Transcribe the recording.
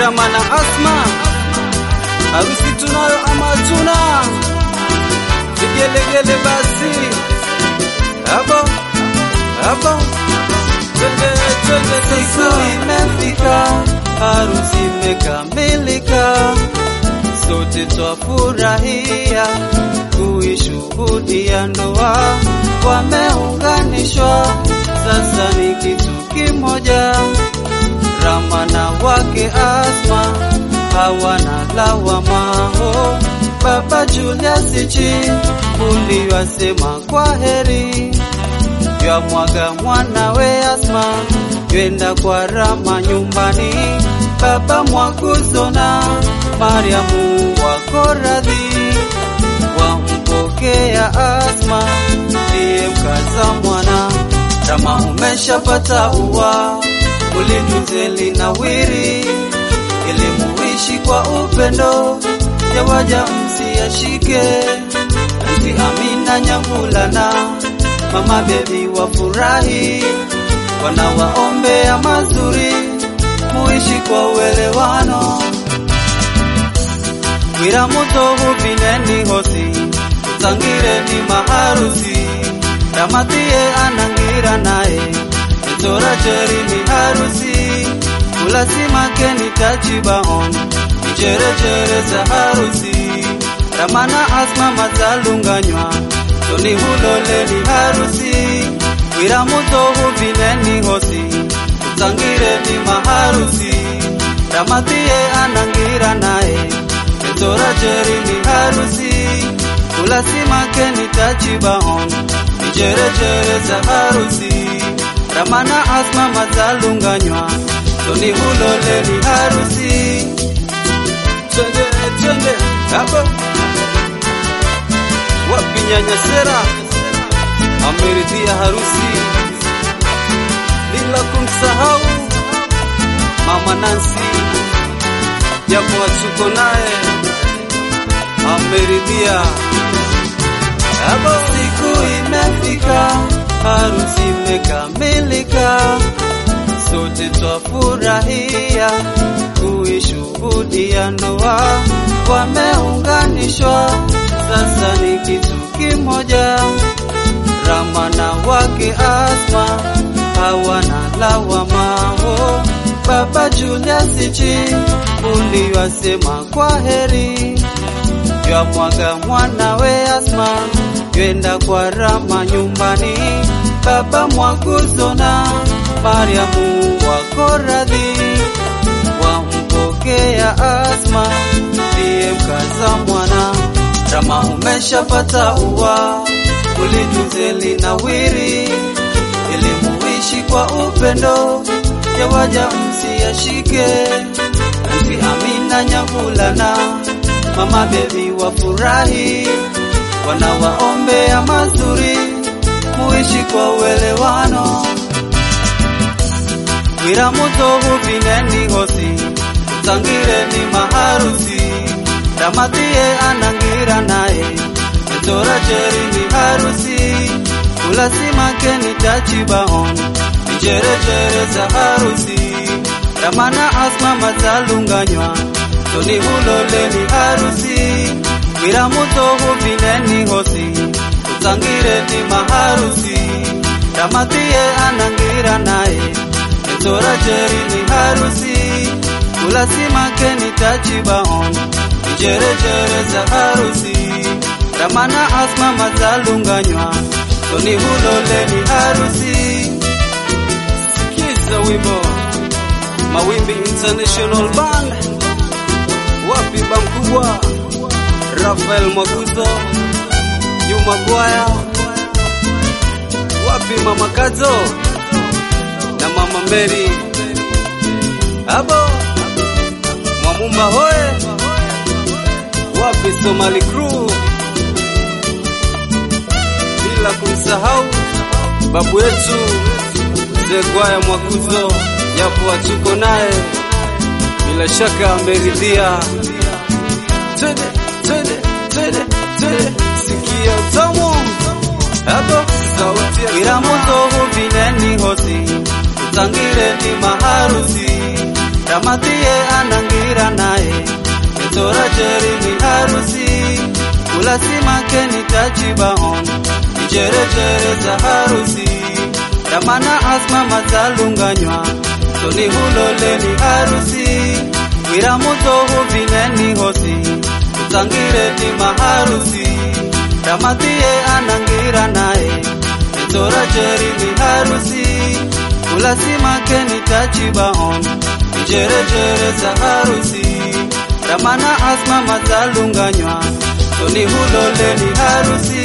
Rama na Asma, harusi tunayo ama tuna vigelegele basi, habo habo, twende twende Siku sasa. imefika, harusi imekamilika, sote twafurahia kuishuhudia ndoa, wameunganishwa sasa ni kitu kimoja. Rama na wake Asma hawana lawama. Oh, Baba Julius Chi uliwasema kwa heri ya mwaga mwanawe Asma twenda kwa Rama nyumbani. Baba Mwakuzona Mariamu wako radhi, wampokea Asma ndiye mkaza mwana. Rama umeshapata ua, ulitunze linawiri, ili muishi kwa upendo, yawaja msiyashike. Anti Amina Nyambulana mama bebi wafurahi, wanawaombea mazuri, muishi kwa uelewano. Wira mutohu bineni hosi, zangireni maharusi, ramatie anangira naye, etora cheri ni harusi, ulasimake tachibaon, ichere za harusi, ramana asma mazalunganywa, toni hulole ni harusi, wira mutohu bineni hosi, zangireni maharusi, ramatie anangira naye Tora jeri ni harusi Ulasimake ni tachibaon Ijere jere za harusi Ramana asma mazalunganywa Toni hulole ni harusi Twende twende habo, wapi nyanya Sera ameridhia harusi, bila kumsahau mama Nancy, japo hatuko naye ameridhia habo. Siku imefika Harusi imekamilika Sote twafurahia Kuishuhudia ndoa Wameunganishwa Sasa ni kitu kimoja Rama na wake Asma hawana lawama. Oh, Baba Julius Chi uliwasema kwa heri, ya mwaga mwanawe Asma twenda kwa Rama nyumbani. Baba Mwakuzona Mariamu wako radhi, wampokea Asma ndiye mkaza mwana. Rama umeshapata ua, ulitunze linawiri, ili muishi kwa upendo, yawaja msiyashike. Anti Amina Nyambulana, mama bebi wafurahi, wanawaombea mazuri, muishi kwa uelewano. Wira mutohu bineni hosi, zangireni maharusi, ramatie anangira naye, etora jeri ni harusi, ulasimake ni tachibaon, ijerejere za harusi, ramana asma mazalunganywa, toni hulole ni harusi, wira mutohu bineni hosi, zangireni maharusi, ramatie anangira naye, Tora jeri ni harusi Ulasimake ni tachibaon Ijere jere za harusi Ramana asma mazalunganywa Toni hulole ni harusi Sikiza wimbo Mawimbi International Band, wapi bamkubwa Rafael Mwaguzo, Juma Gwaya, wapi mama Kazo na mama Mary, abo Mwamumba hoye, wapi Somali Crew, bila kumsahau babu yetu mzee Gwaya Mwaguzo, yapo hatuko naye, bila shaka ameridhia. Twende twende twende twende, sikia tamu hapo, sauti ya Wira mutohu bineni hosi Zangire ni maharusi Ramatie anangira Tora jeri ni harusi Ulasimake ni tachibaon Ijere jere za harusi Ramana asma mazalunganywa Toni hulole ni harusi Wiramuto huvineni hosi Zangire ni maharusi Ramatie anangira naye Tora jeri ni harusi Ulasimake ni tachibaon Ijere jere za harusi Ramana asma mazalunganywa Toni hulole ni harusi